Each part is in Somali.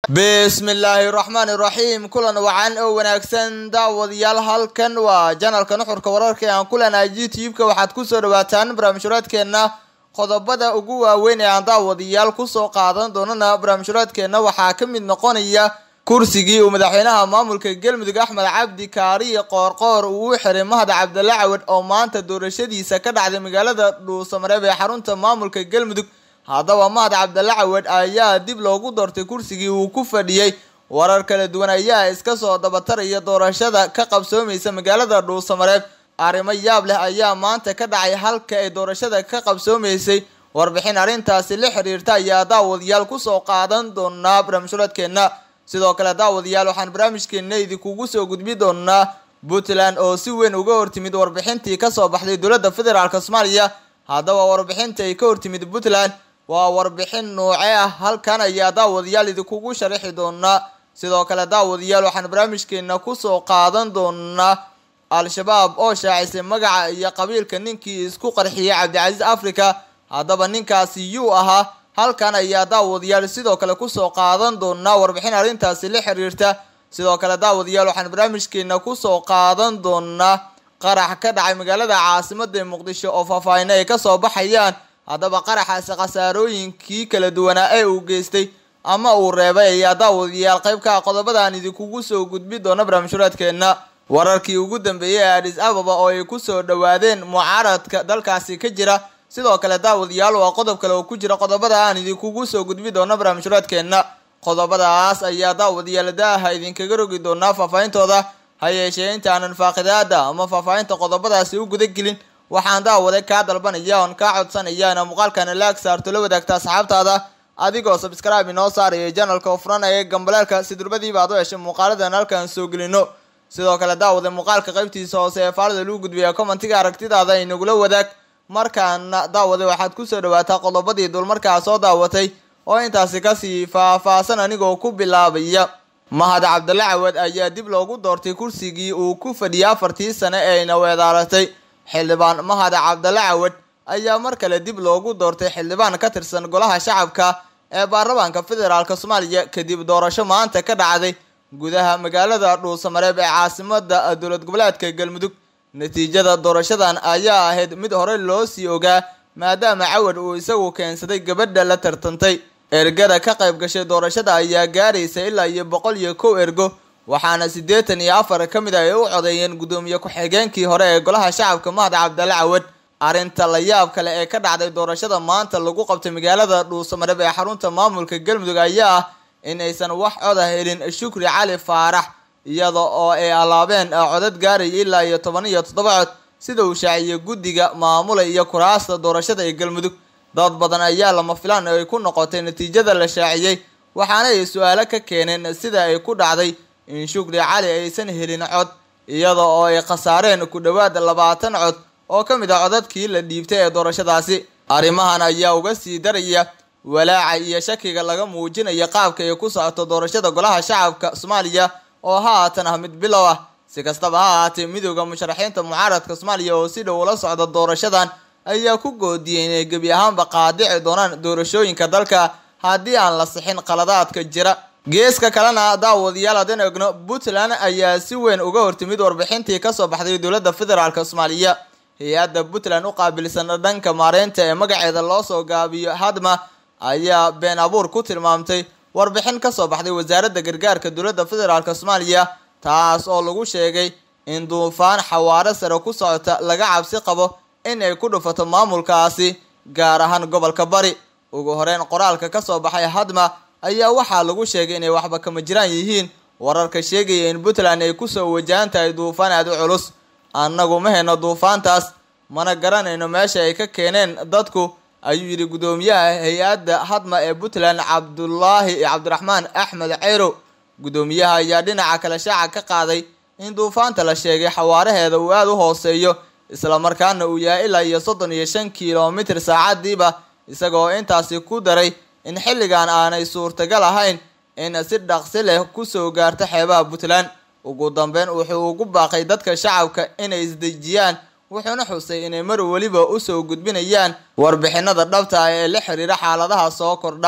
bismillaahi raxmaani raxiim kulan wacan oo wanaagsan daawadayaal halkan waa janalka nuxurka wararka ee aan ku leenahay youtube-ka waxaad kusoo dhawaataan barnaamijhuraadkeenna qodobada ugu waaweyn ee aan daawadayaal kusoo qaadan doonana barnaamijhuraadkeenna waxaa ka mid noqonaya kursigii uu madaxweynaha maamulka galmudug axmed cabdi kaariye qoorqoor uu u xiray mahad cabdalla cawad oo maanta doorashadiisa ka dhacday magaalada dhuusamareeb ee xarunta maamulka galmudug haddaba mahad cabdalla cawad ayaa dib loogu doortay kursigii uu ku fadhiyey warar kala duwan ayaa iska soo dabataraya doorashada ka qabsoomaysa magaalada dhuusamareeb arrimo yaab leh ayaa maanta ka dhacay halka ay doorashada ka qabsoomaysay warbixin arrintaasi la xiriirta ayaa daawadayaal kusoo qaadan doonaa barnaamijhuradkeenna sidoo kale daawadayaal waxaan barnaamijkeena idinkugu soo gudbi doonaa puntland oo si weyn uga hortimid warbixintii kasoo baxday dowladda federaalk soomaaliya haddaba warbixinta ay ka hortimid puntland waa warbixin nooce ah halkan ayaa daawadayaal idinkugu sharaxi doonaa sidoo kale daawadayaal waxaan barnaamijkeena kusoo qaadan doonaa al-shabaab oo shaacisay magaca iyo qabiilka ninkii isku qarxiyay cabdicasiis africa haddaba ninkaasi yuu ahaa halkan ayaa daawadayaal sidoo kale kusoo qaadan doonaa warbixin arrintaasi la xiriirta sidoo kale daawadayaal waxaan barnaamijkeena kusoo qaadan doonaa qarax ka dhacay magaalada caasimada ee muqdisho oo faahfaahino ay kasoo baxayaan haddaba qaraxaasi khasaarooyinkii kala duwanaa ee uu geystay ama uu reebay ayaa daawadayaal qaybka qodobadaan idinkugu soo gudbi doona barnaamijhuraadkeenna wararkii ugu dambeeyey ee adis ababa oo ay kusoo dhawaadeen mucaaradka dalkaasi ka jira sidoo kale daawadayaal waa qodob kale oo ku jira qodobada aan idinkugu soo gudbi doono barnaamijhuraadkeenna qodobadaas ayaa daawadayaal daaha idinkaga rogi doonaa faahfaahintooda ha yeeshee intaanan faaqidaada ama faahfaahinta qodobadaasi u guda gelin waxaan daawada kaa dalbanaya oon kaa codsanaya ina muuqaalkana laag saarto la wadaagta asxaabtaada adigoo sabscribe inoo saaraya janalka oo furanaya gambaleelka si durbadiiba aad u heshay muuqaaladan halkaan soo gelino sidoo kale daawada muuqaalka qaybtiisa hoose ee faalida lagu gudbiya commentiga aragtidaada inagula wadaag markaana daawada waxaad kusoo dhawaataa qodobadii dulmarkaa soo daawatay oo intaasi kasii faahfaahsan anigoo ku bilaabaya mahad cabdalla cawad ayaa dib loogu doortay kursigii uu ku fadhiyay afartii sane ee ayna weedaaratay xildhibaan mahad cabdalla cawad ayaa mar kale dib loogu doortay xildhibaan ka tirsan golaha shacabka ee baarlamaanka federaalk soomaaliya kadib doorasho maanta ka dhacday gudaha magaalada dhuusamareeb ee caasimada dowlad goboleedka galmudug natiijada doorashadan ayaa ahayd mid hore loo sii ogaa maadaama cawad uu isagu keensaday gabadha la tartantay ergada ka qayb gashay doorashada ayaa gaaraysa ilaa iyo boqol iyo kow ergo waxaana siddeetan iyo afar ka mid a ay u codeeyeen guddoomiye ku-xigeenkii hore ee golaha shacabka mahad cabdalla cawad arrinta la yaab kale ee ka dhacday doorashada maanta lagu qabtay magaalada dhuusamareeb ee xarunta maamulka galmudug ayaa ah in aysan wax coda helin shukri cali faarax iyada oo ay alaabeen codad gaaraya ilaa iyo toban iyo toddoba cod sida uu shaaciyey guddiga maamula iyo kuraasta doorashada ee galmudug dad badan ayaa lama filaan ay ku noqotay natiijada la shaaciyey waxaana ay su-aalo ka keeneen sida ay ku dhacday in shukri cali aysan helin cod iyada oo ay khasaareen ku dhowaad labaatan cod oo ka mid ah codadkii la dhiibtay ee doorashadaasi arrimahan ayaa uga sii daraya walaaca iyo shakiga laga muujinayo qaabka ay ku socoto doorashada golaha shacabka soomaaliya oo haatan ah mid bilow ah si kastaba ha ahaatee midooda musharaxiinta mucaaradka soomaaliya oo si dhow ula socda doorashadan ayaa ku goodiyey inay gebi ahaanba qaadici doonaan doorashooyinka dalka haddii aan la sixin qaladaadka jira geeska kalena daawadayaal haddaan egno puntland ayaa si weyn uga hortimid warbixintii kasoo baxday dowladda federaalk soomaaliya hay-adda puntland u qaabilsan dhanka maareynta ee magaceeda loo soo gaabiyo hadma ayaa been abuur ku tilmaamtay warbixin kasoo baxday wasaaradda gargaarka dowladda federaalk soomaaliya taas oo lagu sheegay in duufaan xawaaro sare ku socota laga cabsi qabo in ay ku dhufato maamulkaasi gaar ahaan gobolka bari ugu horeyn qoraalka kasoo baxay hadma ayaa waxaa lagu sheegay inay waxba kama jiraan yihiin wararka sheegaya in puntland ay kusoo wajahan tahay duufaan aada u culus annagu ma hayno duufaantaas mana garanayno meesha ay ka keeneen dadku ayuu yidhi guddoomiyaha hay-adda hadma ee puntland cabdulaahi cabdiraxmaan axmed ceyrow guddoomiyaha ayaa dhinaca kale shaaca ka qaaday in duufaanta la sheegay xawaaraheeda uu aada u hooseeyo islamarkaana uu yahay ilaa iyo soddon iyo shan kilomitir saacadiiba isagoo intaasi ku daray in xilligan aanay suurtagal ahayn in si dhaqsi leh kusoo gaarto xeebaha puntland ugu dambeyn wuxuu ugu baaqay dadka shacabka inay isdejiyaan wuxuuna xusay inay mar weliba usoo gudbinayaan warbixinada dhabta ah ee la xiriira xaaladaha soo kordha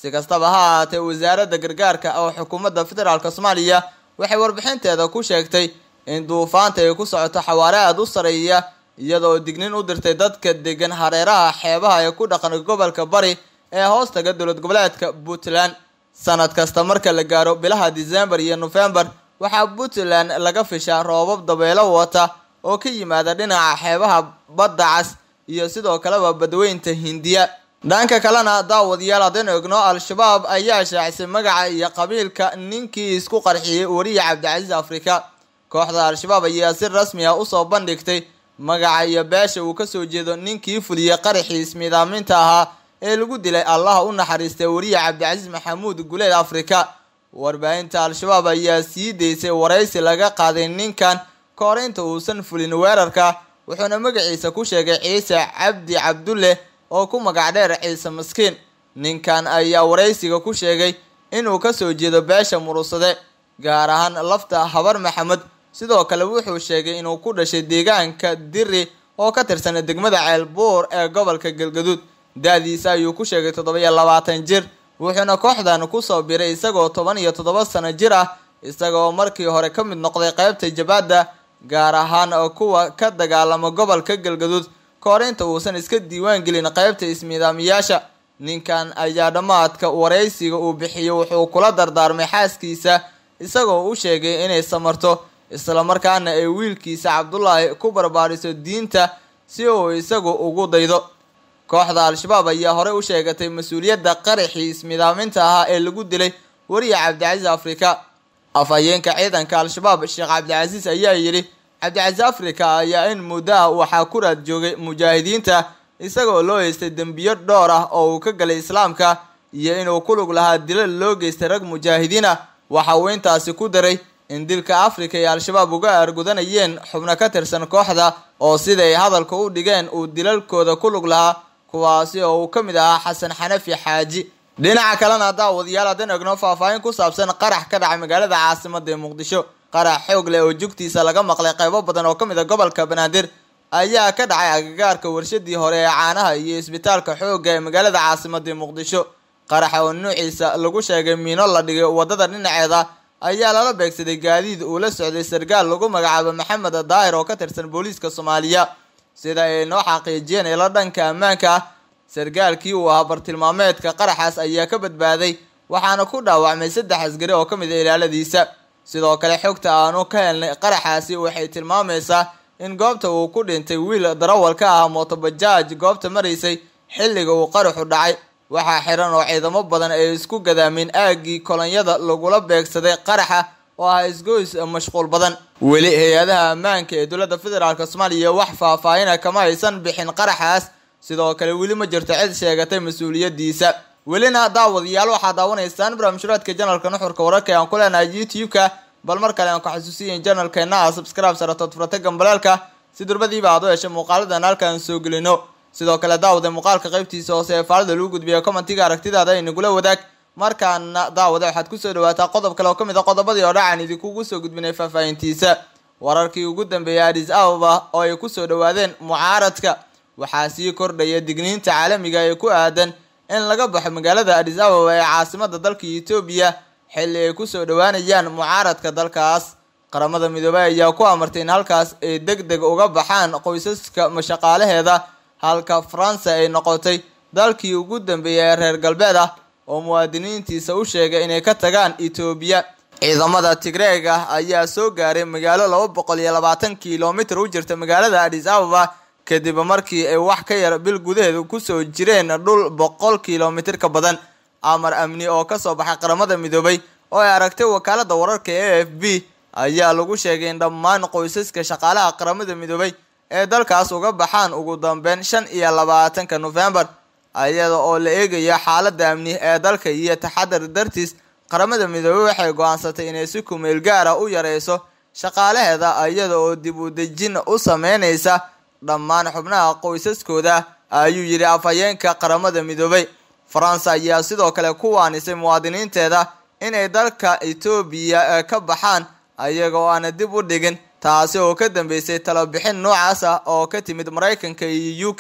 si kastaba ha ahaatee wasaaradda gargaarka oo xukuumadda federaalk soomaaliya waxay warbixinteeda ku sheegtay in duufaanta ay ku socoto xawaare aada u sareeya iyadoo dignin u dirtay dadka degan hareeraha xeebaha ee ku dhaqan gobolka bari ee hoostaga dowlad goboleedka puntland sanad kasta marka la gaaro bilaha december iyo november waxaa puntland laga fishaa roobab dabeelo wata oo ka yimaada dhinaca xeebaha badda cas iyo sidoo kaleba badweynta hindiya dhanka kalena daawadayaal haddaynu egno al-shabaab ayaa shaacisay magaca iyo qabiilka ninkii isku qarxiyey wariya cabdicasiis afrika kooxda al-shabaab ayaa si rasmi ah usoo bandhigtay magaca iyo beesha uu kasoo jeedo ninkii fuliyey qaraxii ismiidaaminta ahaa ee lagu dilay allaha u naxariistay wariya cabdicasiis maxamuud guleed afrika warbaahinta al-shabaab ayaa sii daysay waraysi laga qaaday ninkan ka hor inta uusan fulin weerarka wuxuuna magaciisa ku sheegay ciise cabdi cabdulle oo ku magac dheer ciise maskiin ninkan ayaa waraysiga ku sheegay inuu kasoo jeedo beesha murusade gaar ahaan lafta habar maxamed sidoo kale wuxuu sheegay inuu ku dhashay deegaanka diri oo ka tirsan degmada ceelbuur ee gobolka galgaduud da-diisa ayuu ku sheegay toddoba iyo labaatan jir wuxuuna kooxdan kusoo biray isagoo toban iyo toddoba sano jir ah isagaoo markii hore ka mid noqday qeybta jabaadda gaar ahaan kuwa ka dagaalama gobolka galgaduud ka hor inta uusan iska diiwaan gelin qeybta ismiidaamiyaasha ninkan ayaa dhammaadka waraysiga uu bixiyey wuxuu kula dardaarmay xaaskiisa isagoo u sheegay inay samarto islamarkaana ay wiilkiisa cabdulaahi ku barbaariso diinta si uu isagu ugu daydo kooxda al-shabaab ayaa horey u sheegatay mas-uuliyadda qaraxii ismidaaminta ahaa ee lagu dilay wariya cabdicasiis afrika afhayeenka ciidanka al-shabaab sheekh cabdicasiis ayaa yidhi cabdicasiis afrika ayaa in muddo ah waxaa ku raad joogay mujaahidiinta isagoo loo haystay dembiyo dhowr ah oo uu ka galay islaamka iyo inuu ku lug lahaa dilal loo geystay rag mujaahidiin ah waxa uu intaasi ku daray in dilka afrika ay al-shabaab uga aargudanayeen xubno ka tirsan kooxda oo siday hadalka u dhigeen uu dilalkooda ku lug lahaa kuwaasi oo uu ka mid ahaa xasan xanafi xaaji dhinaca kalena daawadayaal haddaan egno faahfaahin ku saabsan qarax ka dhacay magaalada caasimada ee muqdisho qarax xoog leh oo jugtiisa laga maqlay qaybo badan oo ka mid a gobolka banaadir ayaa ka dhacay agagaarka warshadii hore ee caanaha iyo isbitaalka xoogga ee magaalada caasimada ee muqdisho qaraxa oo nuuciisa lagu sheegay miino la dhigay wadada dhinaceeda ayaa lala beegsaday gaadiid uu la socday sarkaal lagu magacaabo maxamed daahir oo ka tirsan booliiska soomaaliya sida ay noo xaqiijiyeen ilo dhanka ammaanka ah sarkaalkii uu ahaa bartilmaameedka qaraxaas ayaa ka badbaaday waxaana ku dhaawacmay saddex asgari oo ka mid a ilaaladiisa sidoo kale xogta aanu ka helnay qaraxaasi waxay tilmaamaysaa in goobta uu ku dhintay wiil darawal ka ah mootobajaaj goobta maraysay xilliga uu qaraxu dhacay waxaa xiran oo ciidamo badan ay isku gadaameen aaggii kolonyada lagula beegsaday qaraxa oo ah isgoys mashquul badan weli hay-adaha ammaanka ee dowladda federaalk soomaaliya wax faahfaahina kama aysan bixin qaraxaas sidoo kale weli ma jirto cid sheegatay mas-uuliyadiisa welina daawadayaal waxaa daawanaysaan barnaamijhuraadka janalka nuxurka wararka ee aan ku leenahay youtube-ka bal mar kale aan ku xasuusiyain janalkeena a subscribe saratood furata gambaleelka si durbadiiba aad u heshay muuqaaladan halkaan soo gelino sidoo kale daawade muuqaalka qaybtiisa hoose ee faalida lagu gudbiya commentiga aragtidaada inagula wadaag markaana daawade waxaad kusoo dhawaataa qodob kale oo ka mid a qodobadii oo dhacaan idinkugu soo gudbinay faahfaahintiisa wararkii ugu dambeeyay adis ababa oo ay kusoo dhawaadeen mucaaradka waxaa sii kordhaya digniinta caalamiga ee ku aadan in laga baxo magaalada adis ababa ee caasimada dalka etoobiya xilli ay kusoo dhawaanayaan mucaaradka dalkaas qaramada midoobey ayaa ku amartay in halkaas ay deg deg uga baxaan qoysaska mashaqaalaheeda halka faransa ay noqotay dalkii ugu dambeeyay ee reer galbeed ah oo muwaadiniintiisa u sheegay inay ka tagaan etoobiya ciidamada tigreeg ah ayaa soo gaaray magaalo laba boqol iyo labaatan kilomitir u jirta magaalada adis ababa kadib markii ay wax ka yar bil gudaheeda kusoo jireen dhul boqol kilomitir ka badan amar amni oo kasoo baxay qaramada midoobay oo ay aragtay wakaalada wararka e f b ayaa lagu sheegay in dhammaan qoysaska shaqaalaha qaramada midoobay ee dalkaas uga baxaan ugu dambeyn shan iyo labaatanka nofembar iyada oo la eegaya xaalada amni ee dalka iyo taxadar dartiis qaramada midoobey waxay go-aansatay inay si kumeel gaara u yareyso shaqaalaheeda iyada oo dib u dejin u sameyneysa dhammaan xubnaha qoysaskooda ayuu yidhi afhayeenka qaramada midoobay faransa ayaa sidoo kale ku waanisay muwaadiniinteeda inay dalka etoobiya ka baxaan iyaga oo aana dib u dhigin taasi oo ka dambeysay talobixin noocaas ah oo ka timid maraykanka iyo u k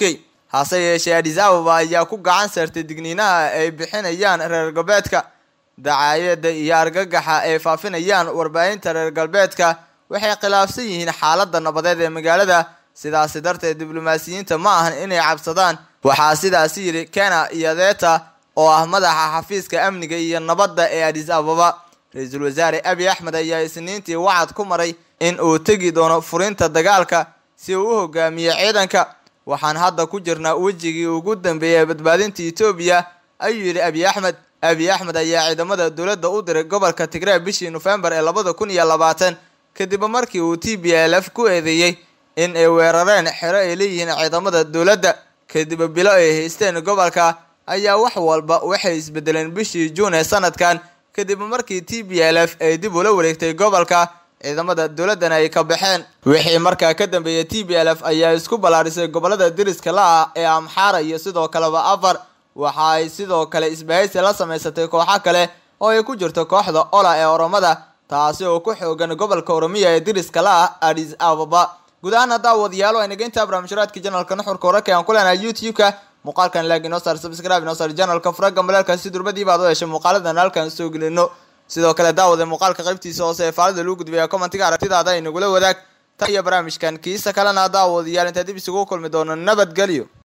hase yeeshee adis ababa ayaa ku gacan saartay digniinaha ay bixinayaan reer galbeedka dacaayada iyo argagaxa ay faafinayaan warbaahinta reer galbeedka waxay khilaafsan yihiin xaaladda nabadeed ee magaalada sidaasi darteed diblomaasiyiinta ma ahan inay cabsadaan waxaa sidaasi yidhi kena iyodeta oo ah madaxa xafiiska amniga iyo nabadda ee adis ababa ra-iisul wasaare abi axmed ayaa isniintii wacad ku maray in uu tegi doono furinta dagaalka si uu u hogaamiyo ciidanka waxaan hadda ku jirnaa wejigii ugu dambeeyay badbaadinta etoobiya ayuu yidhi abi axmed abi axmed ayaa ciidamada dowladda u diray gobolka tigray bishii nofembar ee labada kun iyo labaatan kadib markii uu t b l f ku eedeeyey in ay weerareen xero ay leeyihiin ciidamada dowladda kadib bilo ay haysteen gobolka ayaa wax walba waxay isbedeleen bishii juun ee sanadkan kadib markii t b l f ay dib ula wareegtay gobolka ciidamada dowladdana ay ka baxeen wixii markaa ka dambeeyay t b l f ayaa isku ballaarisay gobolada deriska la-ah ee amxaara iyo sidoo kaleba afar waxa ay sidoo kale isbahaysi la samaysatay kooxo kale oo ay ku jirto kooxda ola ee oromada taasi oo ku xoogan gobolka oromiya ee deriska la-ah adis ababa guud ahaan haddaa wadayaalo aynaga intaa barnaamijharaadka janalka nuxurka wararka aan ku leenahay youtube-ka muuqaalkan laag inoo saar subscribe inoo saar janalka furaga maleelka si durbadiiba ad u heshay muuqaaladan halkan soo gelino sidoo kale daawada muuqaalka qaybtiisa hoose ee faalida lagu gudbaya commentiga aragtidaada inagula wadaag tan iyo barnaamijkan kiisa kalena daawadayaal intaa dib isugu kulmi doono nabadgelyo